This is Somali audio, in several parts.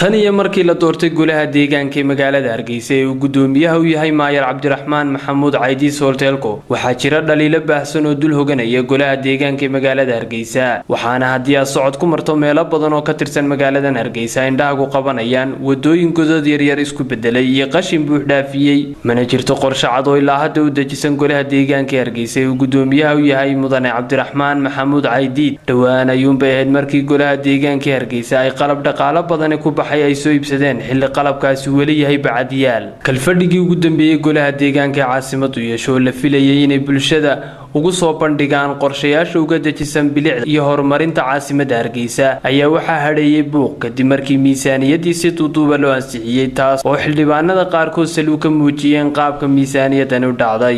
tan iyo markii la doortay golaha deegaanka ee magaalada hargeysa ee uu gudoomiyaha u yahay maayar cabdiraxmaan maxamuud caydiis hoolteelko waxaa jira dhaliilo baahsan oo dul hoganaya golaha deegaanka ee magaalada hargeysa waxaana haddii aad socod ku marto meelo badan oo ka tirsan magaaladan hargeysa indhahagu qabanayaan wadooyin godad yaryar isku bedelay iyo qashin buux dhaafiyey mana jirto qorshe cad oo ilaa hadda u dejisan golaha deegaanka ee hargeysa ee uu gudoomiyaha u yahay mudane cabdiraxmaan maxamuud caydiid dhowaan ayuunbay ahayd markii golaha deegaanka ee hargeysa ay qalab dhaqaalo badani ku baxay ay soo iibsadeen xilli qalabkaasi weli yahay bacadyaal kalfadhigii ugu dambeeyey golaha deegaanka ee caasimadu yeesho oo la filayay inay bulshada ugu soo bandhigaan qorshayaasha uga dejisan bilicda iyo horumarinta caasimadda hargeysa ayaa waxaa hadheeyey buuq kadib markii miisaaniyadii si duuduuba loo ansixiyey taas oo xildhibaanada qaarkood saluu ka muujiyeen qaabka miisaaniyadani u dhacday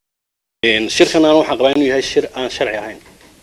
shirkan aan waxaan qabaa inuu yahay shir aan sharci ahayn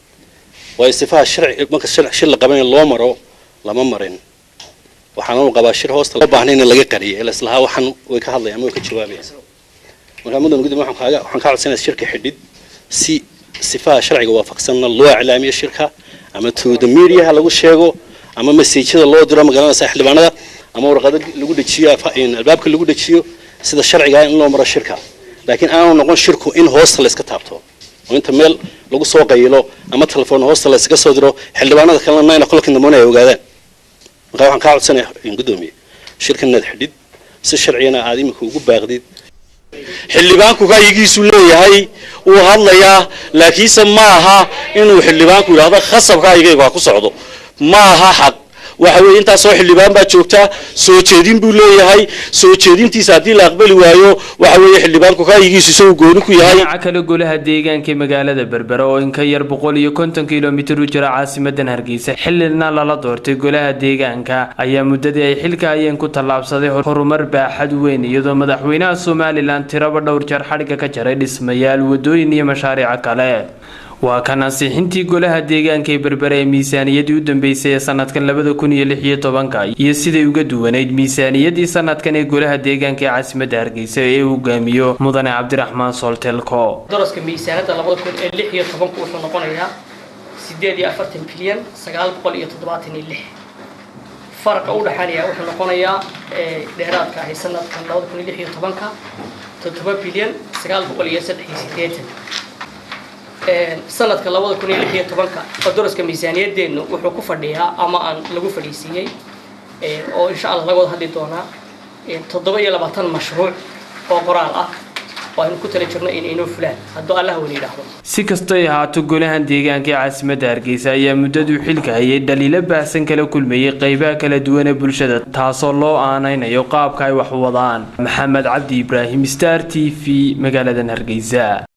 waayo sifaha sharci marka shir la qabanayo loo maro lama marin waxaan u qabaa shir hoosta loo baahnay in laga qariyo ila islahaa waxaan way ka hadlayaan ama way ka jawaabayaan marka mudan gudub waxaan kaaga waxaan ka codsanayaa shirka xidhid si sifaha sharciga waafaqsanna loo iclaamiyo shirka ama to the media lagu sheego ama messajada loo diro magaalada xildhibaanada ama warqado lagu dejiyo albaabka lagu dejiyo sida sharciga in loo maro shirka laakiin aanu noqon shirku in hoosta la iska taabto oo inta meel lagu soo qayilo ama telefoon hoosta la iskaga soo diro xildhibaanada kalena nine o'clock in the morning ay ogaadaan marka waxaan kaa codsanayaa gudoomiye shirkan inaad xidhid si sharciyana aad iminka ugu baaqdid xildhibaanku ra'yigiisu leeyahay wuu hadlayaa laakiinse ma aha inuu xildhibaanku yidhaahdo khasabka aygaygu ha ku socdo ma aha xaq waxa weeye intaasoo xildhibaan baa joogta soo jeedin buu leeyahay soo jeedintiisa haddii la aqbali waayo waxa weeye xildhibaanku ra'yigiisu isagu gooni ku yahay dhinaca kale golaha deegaanka ee magaalada berbera oo in ka yar boqol iyo konton kilomitir u jira caasimadan hargeysa xilina lala doortay golaha deegaanka ayaa muddadii ay xilka hayeen ku tallaabsaday horumar baaxad weyn iyadoo madaxweynaha somalilan tiraba dhowr jeer xadhigga ka jaray dhismayaal wadooyin iyo mashaariica kale waa kan ansixintii golaha deegaanka ee berbera ee miisaaniyadii u dambeysay ee sanadkan labada kun iyo lix iyo tobanka iyo siday uga duwanayd miisaaniyadii sanadkan ee golaha deegaanka ee caasimadda hargeysa ee uu hogaamiyo mudane cabdiraxmaan sooltelko daraska miisaanada labada kun ee lix iyo tobanku wuxuu noqonayaa sideed iyo afartan bilyan sagaal boqol iyo toddobaatan iyo lix faraqa u dhexaanaya wuxuu noqonayaa dheeraadka ahay sanadkan labada kun iyo lix iyo tobanka toddoba bilyan sagaal boqol iyo saddex iyo sideetan sanadka labada kun iyo lix iyo tobanka oo daraska miisaaniyadeennu wuxuu ku fadhiyaa ama aan lagu fadhiisiiyey oo insha allah laga wada hadli doonaa toddoba iyo labaatan mashruuc oo qoraal ah oo aynu ku tala jirno in inoo fulaan hadduu allah wani yidhaahdo si kastay ahaato golahan deegaanka ee caasimadda hargeysa ayaa muddaduu xilka hayay dhaliilo baahsan kala kulmayey qeybaha kala duwan ee bulshada taasoo loo aanaynayo qaabka ay wax wadaan maxamed cabdi ibraahim star t v magaaladan hargeysa